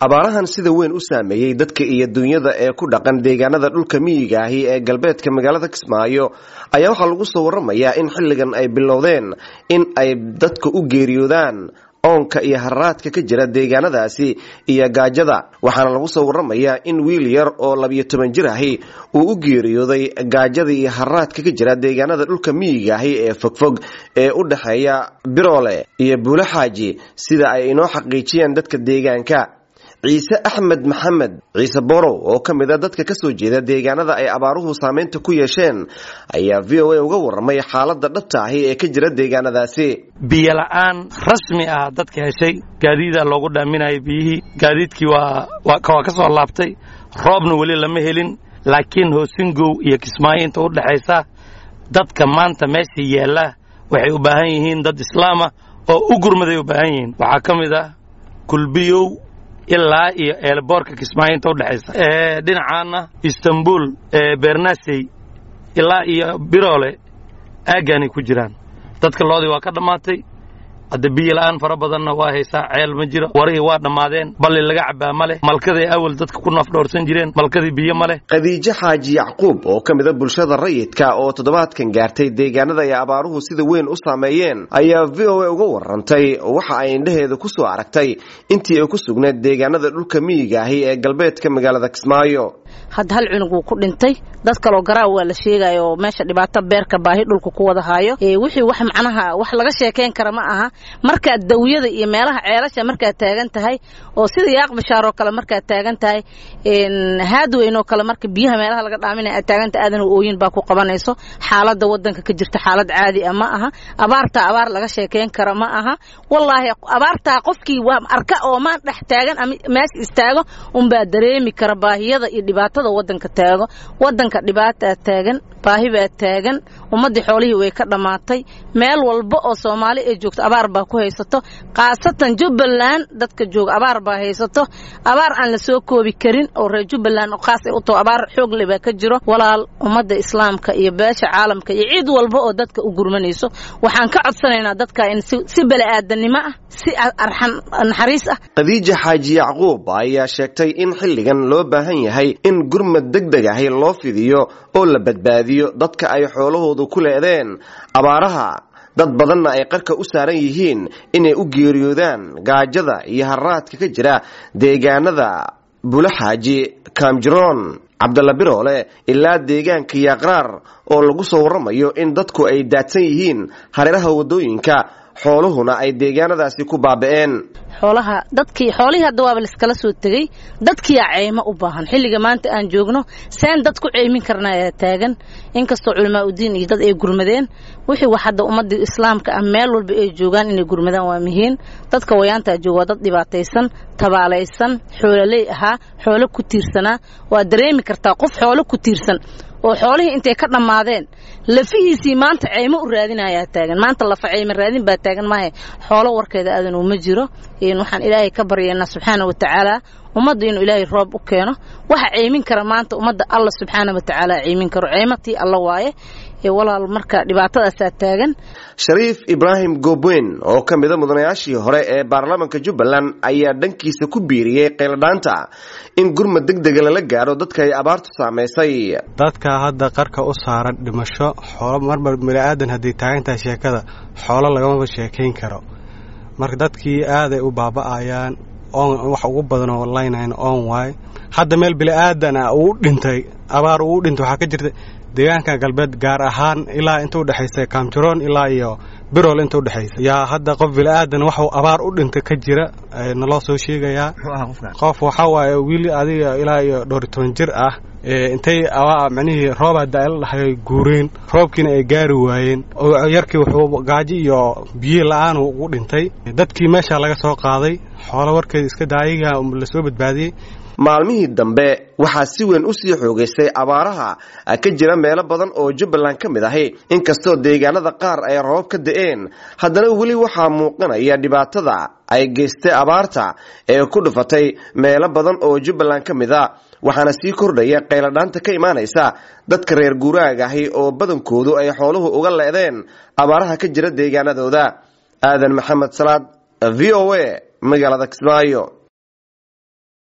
abaarahan sida weyn u saameeyey dadka iyo dunyada ee ku dhaqan deegaanada dhulka miyiga ahi ee galbeedka magaalada kismaayo ayaa waxaa lagu soo waramayaa in xilligan ay bilowdeen in ay dadka u geeriyoodaan oonka iyo hararaadka ka jira deegaanadaasi iyo gaajada waxaana lagu soo waramayaa in wiil yar oo labiyo toban jir ahi uu u geeriyooday gaajada iyo hararaadka ka jira deegaanada dhulka miyiga ahi ee fogfog ee u dhexeeya biroole iyo buulo xaaji sida ay inoo xaqiijiyeen dadka deegaanka ciise axmed maxamed ciise borow oo ka mid a dadka kasoo jeeda deegaanada ay abaaruhu saameynta ku yeesheen ayaa v o a uga warramay xaaladda dhabta ahi ee ka jira deegaanadaasi biyo la-aan rasmi ah dadka heshay gaadiida loogu dhaaminayay biyihii gaadiidkii waa waa ka soo laabtay roobna weli lama helin laakiin hoosingow iyo kismaayo inta u dhexaysa dadka maanta meesha yaalla waxay u baahan yihiin dad islaama oo u gurmaday u baahan yihiin waxaa ka mid ah kulbiyow ilaa iyo eelboorka kismaayo inta udhexaysa dhinacaana istanbul bernasey ilaa iyo biroole aaggaanay ku jiraan dadka loodii waa ka dhammaatay hadda biyo la-aan fara badanna waa haysaa ceel ma jiro warihii waa dhammaadeen balli laga cabbaa ma leh malkaday awal dadka ku nafdhoorsan jireen malkadii biyo ma leh khadiijo xaaji yacquub oo ka mid a bulshada rayidka oo toddobaadkan gaartay deegaanada ay abaaruhu sida weyn u saameeyeen ayaa v o a uga warantay waxa ay indhaheeda ku soo aragtay intii ay ku sugneed deegaanada dhulka miyiga ahi ee galbeedka magaalada kismaayo hadda hal cunug wuu ku dhintay dad kaloo garaaw waa la sheegaya oo meesha dhibaato beerka baahi dhulka ku wada haayo wixii wax macnaha wax laga sheekayn kara ma aha markaad dawiyada iyo meelaha ceelasha markaad taagan tahay oo sida yaaq bashaar oo kale markaad taagan tahay haadweyn oo kale marka biyaha meelaha laga dhaaminaya aad taagantahay aadan ooyin baa ku qabanayso xaaladda wadanka ka jirta xaalad caadi ah ma aha abaartaa abaar laga sheekayn kara ma aha wallaahi abaartaa qofkii waa arka oo maan dhex taagan ama meesha istaago unbaa dareemi kara baahiyada iyo dhibaatada wadanka taago wadanka dhibaataa taagan baahi baa taagan ummaddii xoolihii way ka dhammaatay meel walba oo soomaali ay joogto abaar baa ku haysato khaasatan jubbaland dadka jooga abaar baa haysato abaar aan la soo koobi karin oo reer jubbaland oo khaas ay u taho abaar xoog le baa ka jiro walaal ummadda islaamka iyo beesha caalamka iyo cid walba oo dadka u gurmanayso waxaan ka codsanaynaa dadka in si beli-aadanimo ah si arxan naxariis ah khadiija xaaji yacquub ayaa sheegtay in xilligan loo baahan yahay in gurmad deg deg ahi loo fidiyo oo la badbaadiyo dadka ay xoolahoodu ku leedeen abaaraha dad badanna ay qarka u saaran yihiin inay u geeriyoodaan gaajada iyo harraadka ka jira deegaanada bulaxaaji kaamjiroon cabdalla biroole ilaa deegaanka yaaqraar oo lagu soo warramayo in dadku ay daadsan yihiin hareeraha waddooyinka xooluhuna ay deegaanadaasi ku baaba'een xoolaha dadkii xoolihii hadda waaba laiskala soo tegey dadkiyaa ceymo u baahan xilliga maanta aan joogno seen dad ku ceymin karna ayaa taagan inkastoo culamaa udiin iyo dad ay gurmadeen wixii wax hadda ummadda islaamka ah meel walba ay joogaan inay gurmadaan waa muhiim dadka wayaantaa jooga waa dad dhibaataysan tabaalaysan xoololey ahaa xoolo ku tiirsanaa waa dareemi kartaa qof xoolo ku tiirsan oo xoolihii intay ka dhammaadeen lafihiisii maanta ceymo u raadinayaa taagan maanta lafa ceymo raadin baa taagan maahe xoolo warkeeda aadan uma jiro waxaan ilaahay ka baryaynaa subxaana wa tacaala ummadda inuu ilaahay roob u keeno waxa ceymin kara maanta ummadda alla subxaana wa tacaala ceymin karo ceymatii alla waaye walaal marka dhibaatadaasaa taagan shariif ibraahim goobweyn oo ka mida mudanayaashii hore ee baarlamaanka jubbaland ayaa dhankiisa ku biiriyey qayladhaanta in gurmad deg dega lala gaadho dadka ay abaartu saamaysay dadka hadda qarka u saaran dhimasho xoolo marmar bani-aadan hadday taagantahay sheekada xoolo lagamaba sheekayn karo marka dadkii aaday u baaba'ayaan oon wax ugu badan oo laynayn oon waay hadda meel bini-aadan ah uu dhintay abaar uu dhintay waxaa ka jirta deegaanka galbeed gaar ahaan ilaa inta udhexaysa kaamjiroon ilaa iyo birol inta udhexaysa yaa hadda qof bili-aadan waxuu abaar u dhintay ka jira naloo soo sheegayaa qof waxaa waaye wiil adiga ilaa iyo dhowr toban jir ah intay micnihii roobaa da-la dhahay guureen roobkiina ay gaari waayeen yarkii wuxuu gaajo iyo biyo la-aan ugu dhintay dadkii meesha laga soo qaaday xoolo warkeeda iska daayiga lasoo badbaadiyey maalmihii dambe waxaa si weyn u sii xoogaystay abaaraha ka jira meelo badan oo jubbaland ka mid ahi inkastoo deegaanada qaar ay roobab ka da-een haddana weli waxaa muuqanaya dhibaatada ay geystay abaarta ee ku dhufatay meelo badan oo jubbaland ka mid a waxaana sii kordhaya qayladhaanta ka imaanaysa dadka reer guuraaga ahi oo badankoodu ay xooluhu uga leedeen abaaraha ka jira deegaanadooda aadan maxamed salaad v o a magaalada kismaayo